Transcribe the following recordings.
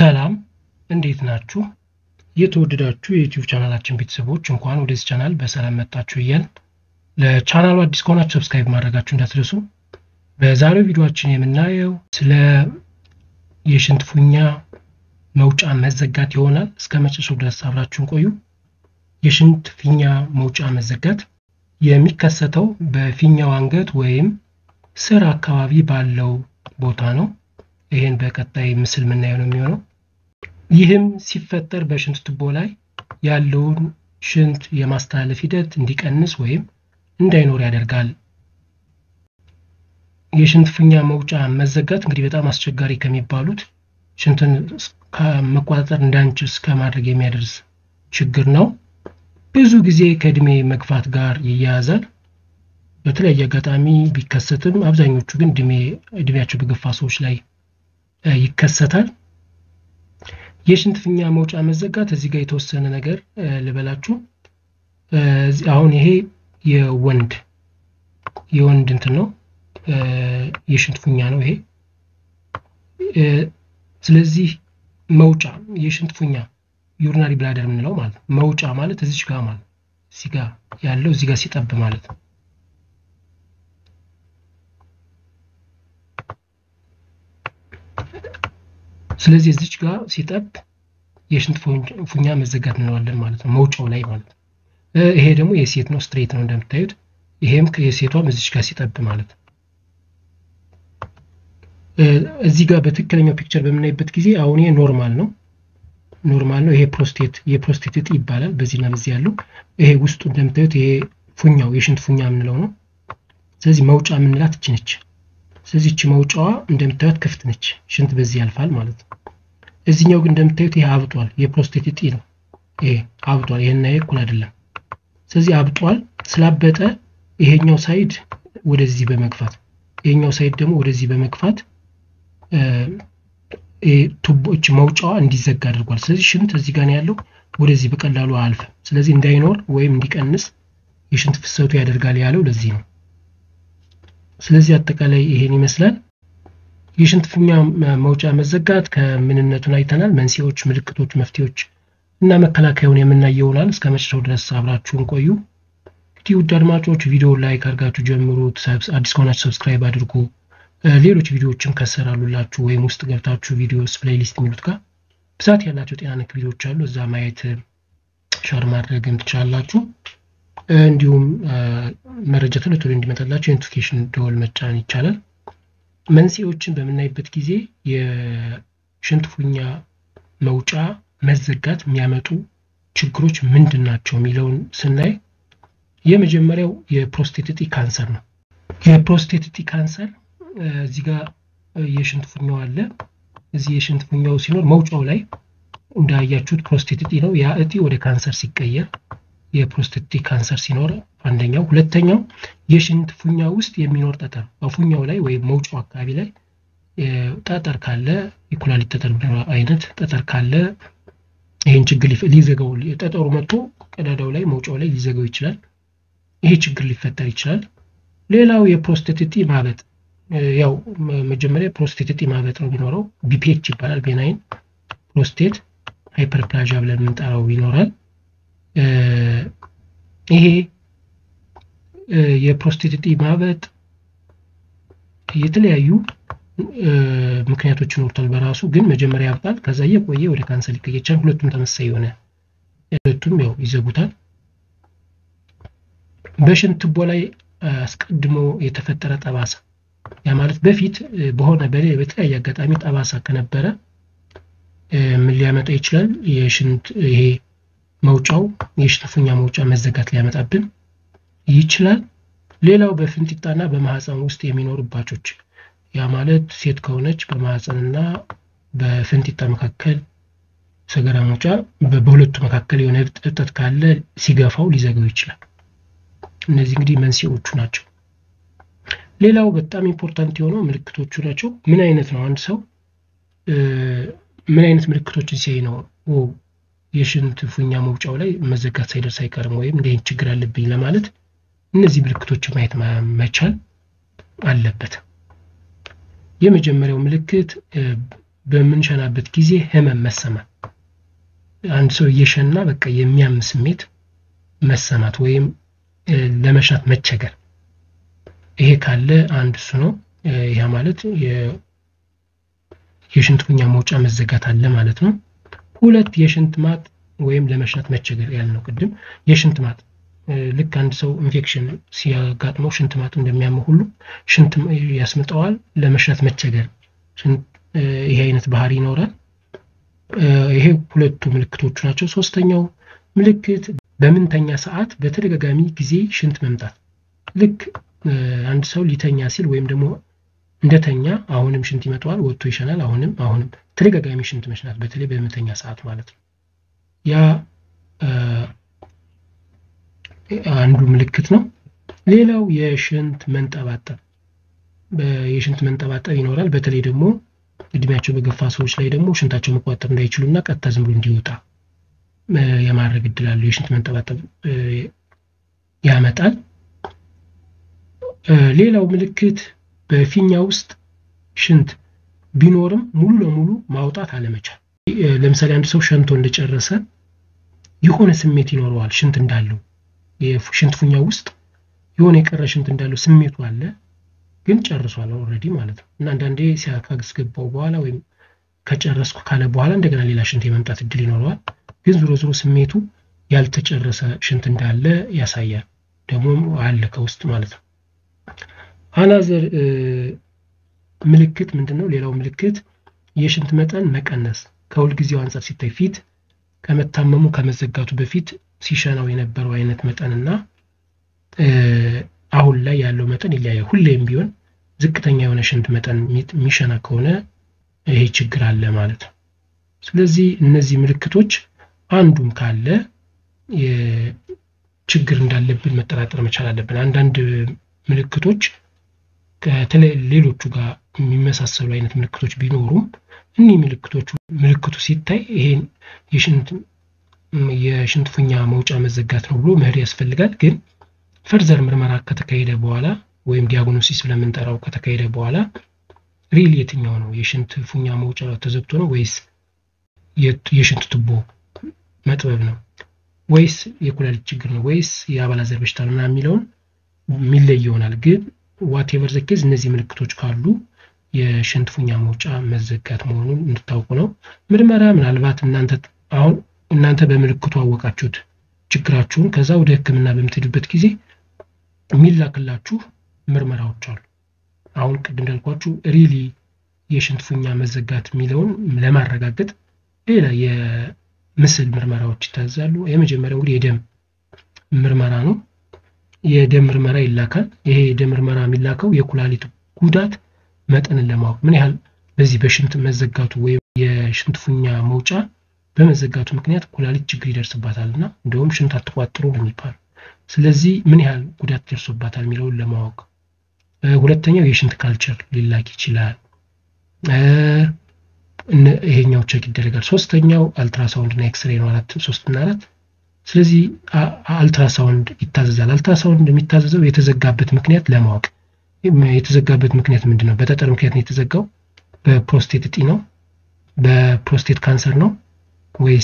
ሰላም እንዴት ናችሁ? የተወደዳችሁ የዩቲዩብ ቻናላችን ቤተሰቦች እንኳን ወደዚህ ቻናል በሰላም መጣችሁ እያል ለቻናሉ አዲስ ከሆናችሁ ሰብስክራይብ ማድረጋችሁ እንዳትረሱ። በዛሬው ቪዲዮችን የምናየው ስለ የሽንት ፉኛ መውጫ መዘጋት ይሆናል። እስከ መጨረሻው ድረስ አብራችሁን ቆዩ። የሽንት ፊኛ መውጫ መዘጋት የሚከሰተው በፊኛው አንገት ወይም ስር አካባቢ ባለው ቦታ ነው። ይህን በቀጣይ ምስል የምናየው ነው የሚሆነው። ይህም ሲፈጠር በሽንት ቱቦ ላይ ያለውን ሽንት የማስተላለፍ ሂደት እንዲቀንስ ወይም እንዳይኖር ያደርጋል። የሽንት ፊኛ መውጫ መዘጋት እንግዲህ በጣም አስቸጋሪ ከሚባሉት ሽንትን መቆጣጠር እንዳንችል እስከ ማድረግ የሚያደርስ ችግር ነው። ብዙ ጊዜ ከእድሜ መግፋት ጋር ይያያዛል። በተለያየ አጋጣሚ ቢከሰትም አብዛኞቹ ግን እድሜያቸው በገፋ ሰዎች ላይ ይከሰታል። የሽንት ፊኛ መውጫ መዘጋት እዚህ ጋር የተወሰነ ነገር ልበላችሁ። አሁን ይሄ የወንድ የወንድ እንትን ነው የሽንት ፊኛ ነው ይሄ። ስለዚህ መውጫ የሽንት ፊኛ ዩሪናሪ ብላደር የምንለው ማለት ነው። መውጫ ማለት እዚች ጋር ማለት እዚህ ጋር ያለው እዚህ ጋር ሲጠብ ማለት ነው። ስለዚህ እዚች ጋር ሲጠብ የሽንት ፊኛ መዘጋት እንለዋለን ማለት ነው፣ መውጫው ላይ ማለት ነው። ይሄ ደግሞ የሴት ነው፣ ስትሬት ነው እንደምታዩት። ይሄም የሴቷም እዚች ጋር ሲጠብ ማለት ነው። እዚህ ጋር በትክክለኛው ፒክቸር በምናይበት ጊዜ አሁን ይሄ ኖርማል ነው ኖርማል ነው። ይሄ ፕሮስቴት የፕሮስቴት እጢ ይባላል። በዚህና በዚህ ያለው ይሄ ውስጡ እንደምታዩት ይሄ ፉኛው የሽንት ፉኛ የምንለው ነው። ስለዚህ መውጫ የምንላት እች ነች። ስለዚህ እቺ መውጫዋ እንደምታዩት ክፍት ነች፣ ሽንት በዚህ ያልፋል ማለት ነው። እዚህኛው ግን እንደምታዩት ይሄ አብጧል፣ የፕሮስቴት እጢ ነው። ይሄ አብጧል፣ ይሄና ይሄ እኩል አይደለም። ስለዚህ አብጧል። ስላበጠ ይሄኛው ሳይድ ወደዚህ በመግፋት ይሄኛው ሳይድ ደግሞ ወደዚህ በመግፋት ቱቦች መውጫዋ እንዲዘጋ አድርጓል። ስለዚህ ሽንት እዚህ ጋር ያለው ወደዚህ በቀላሉ አያልፍም። ስለዚህ እንዳይኖር ወይም እንዲቀንስ የሽንት ፍሰቱ ያደርጋል ያለው ለዚህ ነው። ስለዚህ አጠቃላይ ይሄን ይመስላል። የሽንት ፊኛ መውጫ መዘጋት ከምንነቱን አይተናል። መንስኤዎች፣ ምልክቶች፣ መፍትሄዎች እና መከላከያውን የምናይ ይሆናል። እስከ መጨረሻው ድረስ አብራችሁን ቆዩ። እንግዲህ ውድ አድማጮች ቪዲዮ ላይክ አድርጋችሁ ጀምሩት። አዲስ ከሆናችሁ ሰብስክራይብ አድርጉ። ሌሎች ቪዲዮዎችም ከሰራሉላችሁ ወይም ውስጥ ገብታችሁ ቪዲዮስ ፕሌይሊስት የሚሉት ጋር ብዛት ያላቸው ጤና ነክ ቪዲዮዎች አሉ። እዛ ማየት ሸር ማድረግም ትችላላችሁ። እንዲሁም መረጃ ቶሎ ቶሎ እንዲመጣላችሁ የኖቲፊኬሽን ደወል መጫን ይቻላል። መንስኤዎችን በምናይበት ጊዜ የሽንት ፊኛ መውጫ መዘጋት የሚያመጡ ችግሮች ምንድን ናቸው የሚለውን ስናይ የመጀመሪያው የፕሮስቴት እጢ ካንሰር ነው። የፕሮስቴት እጢ ካንሰር እዚህ ጋር የሽንት ፊኛው አለ። እዚህ የሽንት ፊኛው ሲኖር መውጫው ላይ እንዳያችሁት ፕሮስቴት እጢ ነው። ያ እጢ ወደ ካንሰር ሲቀየር የፕሮስቴት እጢ ካንሰር ሲኖር አንደኛው። ሁለተኛው የሽንት ፊኛ ውስጥ የሚኖር ጠጠር በፊኛው ላይ ወይም መውጫው አካባቢ ላይ ጠጠር ካለ የኩላሊት ጠጠር አይነት ጠጠር ካለ ይህን ችግር ሊዘጋው ጠጠሩ መጥቶ ቀዳዳው ላይ መውጫው ላይ ሊዘጋው ይችላል። ይሄ ችግር ሊፈጠር ይችላል። ሌላው የፕሮስቴት እጢ ማበጥ ያው መጀመሪያ ፕሮስቴት እጢ ማበጥ ነው የሚኖረው። ቢፒኤች ይባላል። ቤናይን ፕሮስቴት ሃይፐርፕላዣ ብለን የምንጠራው ይኖራል። ይሄ የፕሮስቴት እጢ ማበጥ የተለያዩ ምክንያቶች ይኖሩታል በራሱ ግን መጀመሪያ ያብጣል። ከዛ እየቆየ ወደ ካንሰር ሊቀየር ይችላል። ሁለቱም ተመሳሳይ የሆነ ሁለቱም ያው ይዘጉታል። በሽንት ቱቦ ላይ አስቀድሞ የተፈጠረ ጠባሳ ያ ማለት በፊት በሆነ በተለያየ አጋጣሚ ጠባሳ ከነበረ ምን ሊያመጣ ይችላል? የሽንት ይሄ መውጫው የሽንት ፊኛ መውጫ መዘጋት ሊያመጣብን ይችላል። ሌላው በፍንጢጣና በማህፀን ውስጥ የሚኖሩ እባጮች ያ ማለት ሴት ከሆነች በማህፀንና በፍንጢጣ መካከል ሰገራ መውጫ በሁለቱ መካከል የሆነ እብጠት ካለ ሲገፋው ሊዘጋው ይችላል። እነዚህ እንግዲህ መንስኤዎቹ ናቸው። ሌላው በጣም ኢምፖርታንት የሆነው ምልክቶቹ ናቸው። ምን አይነት ነው አንድ ሰው ምን አይነት ምልክቶችን ሲያይ ነው የሽንት ፊኛ መውጫው ላይ መዘጋት ሳይደርስ አይቀርም ወይም እንደ ችግር አለብኝ ለማለት እነዚህ ምልክቶችን ማየት መቻል አለበት። የመጀመሪያው ምልክት በምንሸናበት ጊዜ ህመም መሰማት፣ አንድ ሰው እየሸና በቃ የሚያም ስሜት መሰማት ወይም ለመሽናት መቸገር፣ ይሄ ካለ አንድ እሱ ነው። ያ ማለት የሽንት ፉኛ መውጫ መዘጋት አለ ማለት ነው። ሁለት የሽንት ማጥ ወይም ለመሽናት መቸገር ያልነው ቅድም የሽንት ማጥ ልክ አንድ ሰው ኢንፌክሽን ሲያጋጥመው ሽንት ማጥ እንደሚያመው ሁሉ ሽንት ያስምጠዋል። ለመሽናት መቸገር ይሄ አይነት ባህሪ ይኖራል። ይሄ ሁለቱ ምልክቶቹ ናቸው። ሶስተኛው ምልክት በምንተኛ ሰዓት በተደጋጋሚ ጊዜ ሽንት መምጣት። ልክ አንድ ሰው ሊተኛ ሲል ወይም ደግሞ እንደተኛ አሁንም ሽንት ይመጣዋል፣ ወጥቶ ይሸናል። አሁንም አሁንም ተደጋጋሚ ሽንት መሽናት፣ በተለይ በምንተኛ ሰዓት ማለት ነው። ያ አንዱ ምልክት ነው። ሌላው የሽንት መንጠባጠብ የሽንት መንጠባጠብ ይኖራል። በተለይ ደግሞ እድሜያቸው በገፋ ሰዎች ላይ ደግሞ ሽንታቸው መቆጣጠር እንዳይችሉ እና ቀጥታ ዝም ብሎ እንዲወጣ የማድረግ እድል አለው። የሽንት መንጠባጠብ ያመጣል። ሌላው ምልክት በፊኛ ውስጥ ሽንት ቢኖርም ሙሉ ለሙሉ ማውጣት አለመቻል። ለምሳሌ አንድ ሰው ሸንቶ እንደጨረሰ የሆነ ስሜት ይኖረዋል። ሽንት እንዳለው የሽንት ፉኛ ውስጥ የሆነ የቀረ ሽንት እንዳለው ስሜቱ አለ፣ ግን ጨርሷል ኦልሬዲ ማለት ነው። እና አንዳንዴ ሲያካስገባው በኋላ ወይም ከጨረስኩ ካለ በኋላ እንደገና ሌላ ሽንት የመምጣት እድል ይኖረዋል። ግን ዞሮ ዞሮ ስሜቱ ያልተጨረሰ ሽንት እንዳለ ያሳያል። ደግሞ አለ ከውስጥ ማለት ነው። አናዘር ምልክት ምንድን ነው? ሌላው ምልክት የሽንት መጠን መቀነስ ከሁልጊዜው አንጻር ሲታይ ፊት ከመታመሙ ከመዘጋቱ በፊት ሲሸናው የነበረው አይነት መጠንና አሁን ላይ ያለው መጠን ይለያያል። ሁሌም ቢሆን ዝቅተኛ የሆነ ሽንት መጠን የሚሸና ከሆነ ይሄ ችግር አለ ማለት ነው። ስለዚህ እነዚህ ምልክቶች አንዱም ካለ ችግር እንዳለብን መጠራጠር መቻል አለብን። አንዳንድ ምልክቶች ሌሎቹ ጋር የሚመሳሰሉ አይነት ምልክቶች ቢኖሩም እኒህ ምልክቶቹ ምልክቱ ሲታይ ይሄን የሽንት ፉኛ መውጫ መዘጋት ነው ብሎ መሄድ ያስፈልጋል። ግን ፈርዘር ምርመራ ከተካሄደ በኋላ ወይም ዲያግኖሲስ ስለምንጠራው ከተካሄደ በኋላ ሪል የትኛው ነው የሽንት ፉኛ መውጫ ተዘግቶ ነው ወይስ የሽንት ቱቦ መጥበብ ነው ወይስ የኩላሊት ችግር ነው ወይስ የአባላዘር በሽታ ነው ምናምን የሚለውን የሚለይ ይሆናል። ግን ዋቴቨር ዘኬዝ እነዚህ ምልክቶች ካሉ የሽንት ፉኛ መውጫ መዘጋት መሆኑን እንድታውቁ ነው። ምርመራ ምናልባት እናንተ አሁን እናንተ በምልክቱ አወቃችሁት ችግራችሁን፣ ከዛ ወደ ሕክምና በምትሄዱበት ጊዜ የሚላክላችሁ ምርመራዎች አሉ። አሁን ቅድም እንዳልኳችሁ ሪሊ የሽንት ፉኛ መዘጋት የሚለውን ለማረጋገጥ ሌላ የምስል ምርመራዎች ይታዛሉ። የመጀመሪያው እንግዲህ የደም ምርመራ ነው። የደም ምርመራ ይላካል። ይሄ የደም ምርመራ የሚላከው የኩላሊት ጉዳት መጠንን ለማወቅ ምን ያህል በዚህ በሽንት መዘጋቱ ወይም የሽንት ፉኛ መውጫ በመዘጋቱ ምክንያት ኩላሊት ችግር ይደርስባታል እና እንደውም ሽንት አትቋጥሩ ነው የሚባለው። ስለዚህ ምን ያህል ጉዳት ደርሶባታል የሚለውን ለማወቅ ሁለተኛው የሽንት ካልቸር ሊላክ ይችላል። ይሄኛው ቸክ ይደረጋል። ሶስተኛው አልትራሳውንድ እና ኤክስሬ ነው። አራት ሶስት እና አራት ስለዚህ አልትራሳውንድ ይታዘዛል። አልትራሳውንድ የሚታዘዘው የተዘጋበት ምክንያት ለማወቅ የተዘጋበት ምክንያት ምንድን ነው? በጠጠር ምክንያት ነው የተዘጋው? በፕሮስቴት እጢ ነው? በፕሮስቴት ካንሰር ነው ወይስ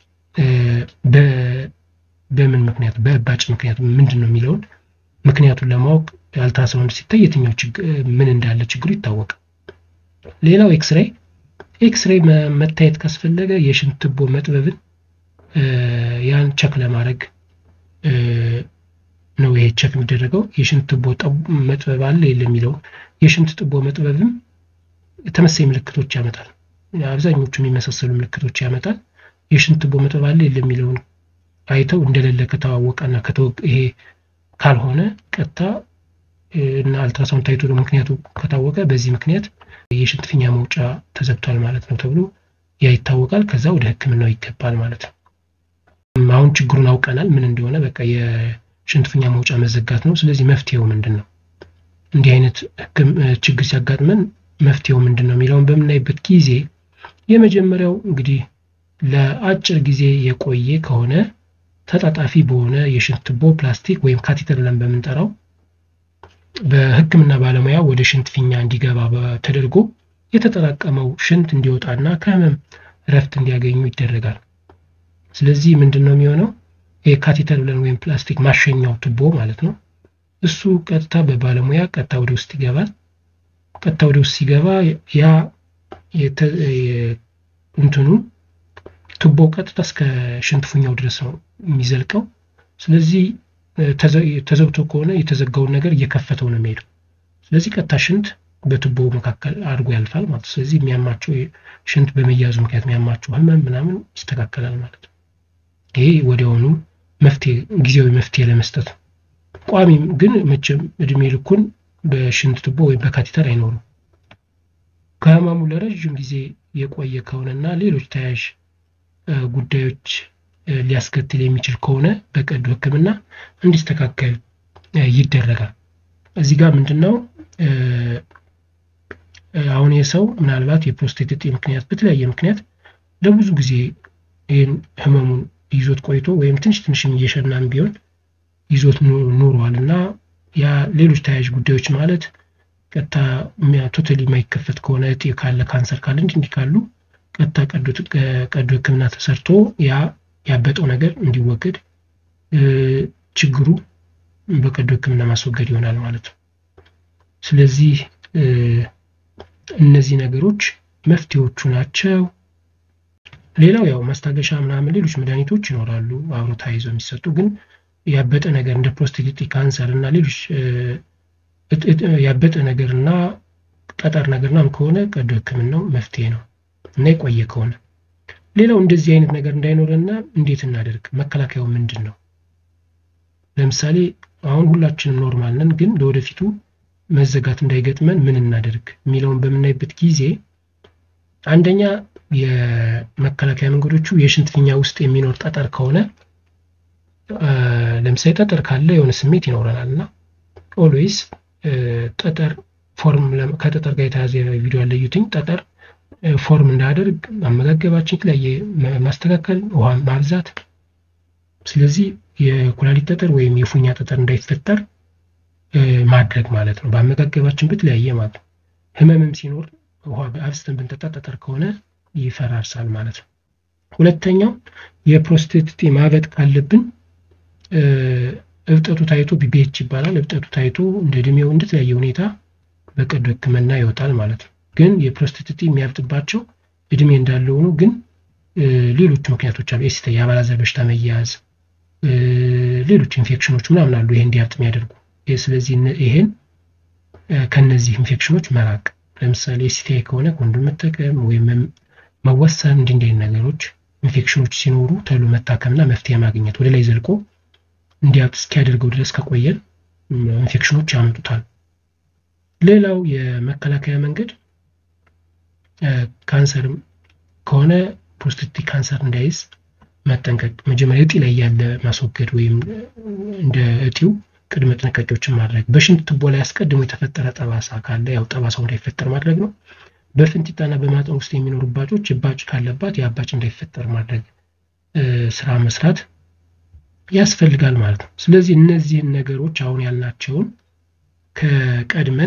በምን ምክንያት በእባጭ ምክንያት ምንድን ነው የሚለውን ምክንያቱን ለማወቅ አልትራሳውንድ ሲታይ የትኛው ምን እንዳለ ችግሩ ይታወቃል። ሌላው ኤክስሬ ኤክስሬ መታየት ካስፈለገ የሽንት ቱቦ መጥበብን ያን ቸክ ለማድረግ ነው ይሄ ቸክ የሚደረገው። የሽንት ቱቦ መጥበብ አለ የለ የሚለው የሽንት ቱቦ መጥበብም ተመሳሳይ ምልክቶች ያመጣል። አብዛኞቹ የሚመሳሰሉ ምልክቶች ያመጣል። የሽንት ቱቦ መጥበብ አለ የለ የሚለውን አይተው እንደሌለ ከታወቀና ይሄ ካልሆነ ቀጥታ እና አልትራሳውንድ ታይቶ ምክንያቱ ከታወቀ በዚህ ምክንያት የሽንት ፊኛ መውጫ ተዘግቷል ማለት ነው ተብሎ ያ ይታወቃል። ከዛ ወደ ሕክምናው ይገባል ማለት ነው። አሁን ችግሩን አውቀናል ምን እንደሆነ በቃ የሽንት ፊኛ መውጫ መዘጋት ነው። ስለዚህ መፍትሄው ምንድን ነው? እንዲህ አይነት ችግር ሲያጋጥመን መፍትሄው ምንድን ነው የሚለውን በምናይበት ጊዜ የመጀመሪያው እንግዲህ ለአጭር ጊዜ የቆየ ከሆነ ተጣጣፊ በሆነ የሽንት ቱቦ ፕላስቲክ ወይም ካቴተር ብለን በምንጠራው በህክምና ባለሙያ ወደ ሽንት ፊኛ እንዲገባ ተደርጎ የተጠራቀመው ሽንት እንዲወጣና ከህመም እረፍት እንዲያገኙ ይደረጋል። ስለዚህ ምንድን ነው የሚሆነው? ካቴተር ብለን ወይም ፕላስቲክ ማሸኛው ቱቦ ማለት ነው። እሱ ቀጥታ በባለሙያ ቀጥታ ወደ ውስጥ ይገባል። ቀጥታ ወደ ውስጥ ሲገባ ያ እንትኑ ቱቦ ቀጥታ እስከ ሽንት ፉኛው ድረስ ነው የሚዘልቀው። ስለዚህ ተዘግቶ ከሆነ የተዘጋውን ነገር እየከፈተው ነው የሚሄደው። ስለዚህ ቀጥታ ሽንት በቱቦ መካከል አድርጎ ያልፋል ማለት ነው። ስለዚህ የሚያማቸው ሽንት በመያዙ ምክንያት የሚያማቸው ህመም ምናምን ይስተካከላል ማለት ነው። ይሄ ወዲያውኑ መፍትሄ ጊዜያዊ መፍትሄ ለመስጠት ነው። ቋሚም ግን መቼም እድሜ ልኩን በሽንት ቱቦ ወይም በካቴተር አይኖሩም። ከህመሙ ለረዥም ጊዜ የቆየ ከሆነና ሌሎች ተያያዥ ጉዳዮች ሊያስከትል የሚችል ከሆነ በቀዶ ሕክምና እንዲስተካከል ይደረጋል። እዚህ ጋር ምንድን ነው አሁን የሰው ምናልባት የፕሮስቴት እጢ ምክንያት በተለያየ ምክንያት ለብዙ ጊዜ ይህን ህመሙን ይዞት ቆይቶ ወይም ትንሽ ትንሽም እየሸናም ቢሆን ይዞት ኑሯል እና ያ ሌሎች ተያያዥ ጉዳዮች ማለት ቀጥታ ቶታሊ የማይከፈት ከሆነ እጢ ካለ ካንሰር ካለ እንዲህ እንዲህ ካሉ ቀጥታ ቀዶ ህክምና ተሰርቶ ያ ያበጠው ነገር እንዲወገድ ችግሩ በቀዶ ህክምና ማስወገድ ይሆናል ማለት ነው። ስለዚህ እነዚህ ነገሮች መፍትሄዎቹ ናቸው። ሌላው ያው ማስታገሻ ምናምን ሌሎች መድኃኒቶች ይኖራሉ አብሮ ተያይዘው የሚሰጡ ግን ያበጠ ነገር እንደ ፕሮስቴት ካንሰር እና ሌሎች ያበጠ ነገር እና ጠጠር ነገር ምናምን ከሆነ ቀዶ ህክምናው መፍትሄ ነው እና የቆየ ከሆነ ሌላው እንደዚህ አይነት ነገር እንዳይኖረና እንዴት እናደርግ መከላከያው ምንድን ነው? ለምሳሌ አሁን ሁላችንም ኖርማል ነን፣ ግን ለወደፊቱ መዘጋት እንዳይገጥመን ምን እናደርግ የሚለውን በምናይበት ጊዜ አንደኛ የመከላከያ መንገዶቹ የሽንት ፊኛ ውስጥ የሚኖር ጠጠር ከሆነ ለምሳሌ ጠጠር ካለ የሆነ ስሜት ይኖረናል እና ኦልዌይስ ጠጠር ፎርም ከጠጠር ጋር የተያዘ ቪዲዮ ያለዩትኝ ጠጠር ፎርም እንዳያደርግ አመጋገባችን የተለያየ ማስተካከል፣ ውሃ ማብዛት። ስለዚህ የኩላሊት ጠጠር ወይም የፉኛ ጠጠር እንዳይፈጠር ማድረግ ማለት ነው። በአመጋገባችን በተለያየ ማለት ነው። ህመምም ሲኖር ውሃ አብዝተን ብንጠጣ ጠጠር ከሆነ ይፈራርሳል ማለት ነው። ሁለተኛው የፕሮስቴት እጢ ማበጥ ካለብን እብጠቱ ታይቶ ቢቢኤች ይባላል። እብጠቱ ታይቶ እንደ እድሜው እንደተለያየ ሁኔታ በቀዶ ህክምና ይወጣል ማለት ነው። ግን የፕሮስቴት እጢ የሚያብጥባቸው እድሜ እንዳለ ሆኖ ግን ሌሎች ምክንያቶች አሉ። ኤሲተ የአባላዘር በሽታ መያዝ፣ ሌሎች ኢንፌክሽኖች ምናምን አሉ ይሄ እንዲያብጥ የሚያደርጉ። ስለዚህ ይሄን ከነዚህ ኢንፌክሽኖች መራቅ፣ ለምሳሌ ኤሲቲአይ ከሆነ ኮንዶም መጠቀም ወይም መወሰን፣ እንዲህ እንዲህ ነገሮች ኢንፌክሽኖች ሲኖሩ ተሎ መታከምና መፍትሄ ማግኘት ወደ ላይ ዘልቆ እንዲያብጥ እስኪያደርገው ድረስ ከቆየን ኢንፌክሽኖች ያመጡታል። ሌላው የመከላከያ መንገድ ካንሰርም ከሆነ ፕሮስቴት ካንሰር እንዳይዝ መጠንቀቅ፣ መጀመሪያ እጢ ላይ ያለ ማስወገድ ወይም እንደ እጢው ቅድመ ጥንቃቄዎችን ማድረግ። በሽንት ቱቦ ላይ አስቀድሞ የተፈጠረ ጠባሳ ካለ ያው ጠባሳው እንዳይፈጠር ማድረግ ነው። በፍንጢጣና በማጠን ውስጥ የሚኖሩ እባጮች እባጭ ካለባት የአባጭ እንዳይፈጠር ማድረግ ስራ መስራት ያስፈልጋል ማለት ነው። ስለዚህ እነዚህን ነገሮች አሁን ያልናቸውን ከቀድመን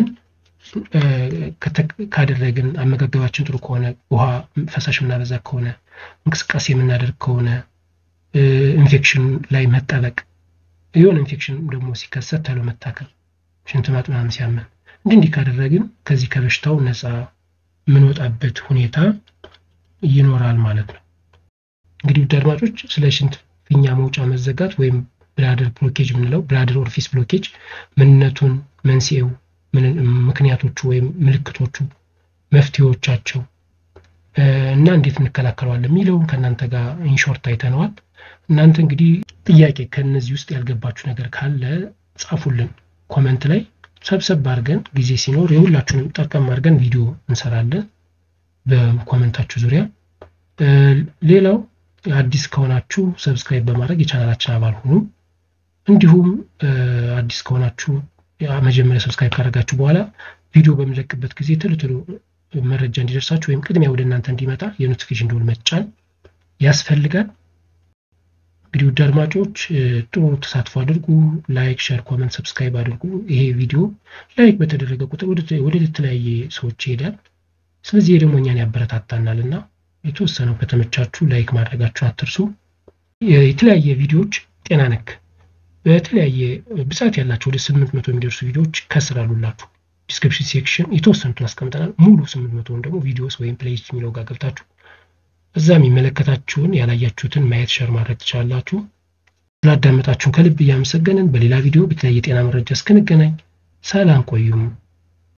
ካደረግን አመጋገባችን ጥሩ ከሆነ ውሃ ፈሳሽ የምናበዛ ከሆነ እንቅስቃሴ የምናደርግ ከሆነ ኢንፌክሽን ላይ መጠበቅ የሆነ ኢንፌክሽን ደግሞ ሲከሰት ተሎ መታከል ሽንት ማጥ ምናምን ሲያመን እንዲህ እንዲህ ካደረግን ከዚህ ከበሽታው ነፃ የምንወጣበት ሁኔታ ይኖራል ማለት ነው። እንግዲህ ውድ አድማጮች ስለ ሽንት ፊኛ መውጫ መዘጋት ወይም ብላደር ብሎኬጅ የምንለው ብላደር ኦርፊስ ብሎኬጅ ምንነቱን፣ መንስኤው፣ ምክንያቶቹ ወይም ምልክቶቹ፣ መፍትሄዎቻቸው እና እንዴት እንከላከለዋለን የሚለውን ከእናንተ ጋር ኢንሾርት አይተነዋል። እናንተ እንግዲህ ጥያቄ ከእነዚህ ውስጥ ያልገባችሁ ነገር ካለ ጻፉልን ኮመንት ላይ ሰብሰብ አድርገን ጊዜ ሲኖር የሁላችሁንም ጠርቀም አድርገን ቪዲዮ እንሰራለን በኮመንታችሁ ዙሪያ። ሌላው አዲስ ከሆናችሁ ሰብስክራይብ በማድረግ የቻናላችን አባል ሁኑ። እንዲሁም አዲስ ከሆናችሁ መጀመሪያ ሰብስክራይብ ካደረጋችሁ በኋላ ቪዲዮ በምለቅበት ጊዜ ቶሎ ቶሎ መረጃ እንዲደርሳችሁ ወይም ቅድሚያ ወደ እናንተ እንዲመጣ የኖቲፊኬሽን ደወል መጫን ያስፈልጋል። እንግዲህ ውድ አድማጮች ጥሩ ተሳትፎ አድርጉ። ላይክ፣ ሸር፣ ኮመንት፣ ሰብስክራይብ አድርጉ። ይሄ ቪዲዮ ላይክ በተደረገ ቁጥር ወደ የተለያየ ሰዎች ይሄዳል። ስለዚህ ይህ ደግሞ እኛን ያበረታታናል እና የተወሰነው ከተመቻችሁ ላይክ ማድረጋችሁን አትርሱ። የተለያየ ቪዲዮዎች ጤና ነክ በተለያየ ብዛት ያላቸው ወደ ስምንት መቶ የሚደርሱ ቪዲዮዎች ከስር አሉላችሁ። ዲስክሪፕሽን ሴክሽን የተወሰኑትን አስቀምጠናል። ሙሉ ስምንት መቶውን ደግሞ ቪዲዮስ ወይም ፕሌይሊስት የሚለው ጋር ገብታችሁ እዛ የሚመለከታችሁን ያላያችሁትን ማየት ሸር ማድረግ ትችላላችሁ። ስላዳመጣችሁን ከልብ እያመሰገንን በሌላ ቪዲዮ በተለያየ ጤና መረጃ እስክንገናኝ ሰላም ቆዩም።